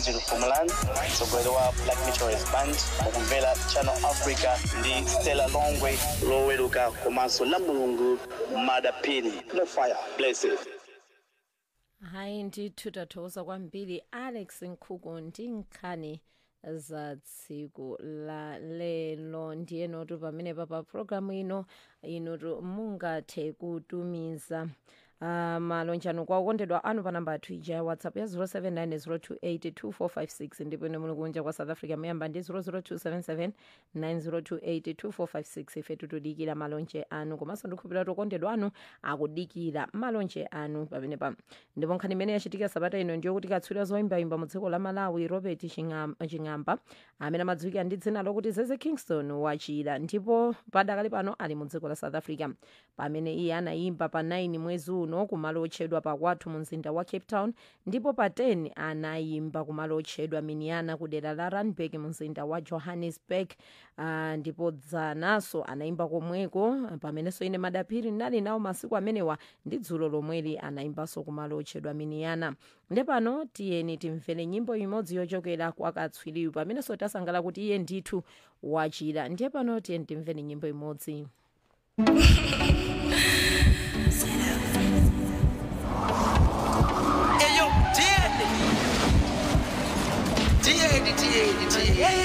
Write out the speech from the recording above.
Jill Fumaland, mtsogoleri wa Black Meteorist Band, mukumvera Channel Africa ndi Stella Longwe loweruka komanso la mulungu madapini no fire blessed hayi ndithu tathokoza kwambiri alex nkhuku ndi nkhani za tsiku la lelo ndiye notu pamene papa programu ino inutu mungathe kutumiza uh, malonjano kwa okondedwa anu pa namba yathu ija ya whatsapp ya 079 ndipo ine muli kunja kwa south africa muyamba ndi 00277 9028 ife tutudikira malonje anu komanso ndikhupira kuti okondedwa anu akudikira malonje anu pamene pa ndipo nkhani imene yachitika sabata ino ndiyo kuti katswiri zoyimbayimba mu dziko la malawi robert Chingam- ching'amba amene amadziwika ndi dzina lokuti zeze kingston wachira ndipo padakali pano ali mu dziko la south africa pamene iye anayimba pa 9 mwezi uno kumalo otchedwa pakwathu mu mzinda wa cape town ndipo pa 10 anayimba kumalo otchedwa miniana ku dera la randburg mu mzinda wa johannesburg uh, ndipo dzanaso anayimba komweko pamenenso ine madaphiri ndinali nawo masiku amenewa ndi dzulo lomweli anayimbanso kumalo otchedwa miniana nde pano tiyeni timvere nyimbo imodzi yochokera kwa katswiriyu pamenenso tasangala kuti iye ndithu wachira ndiye pano tiyeni timvere nyimbo imodzi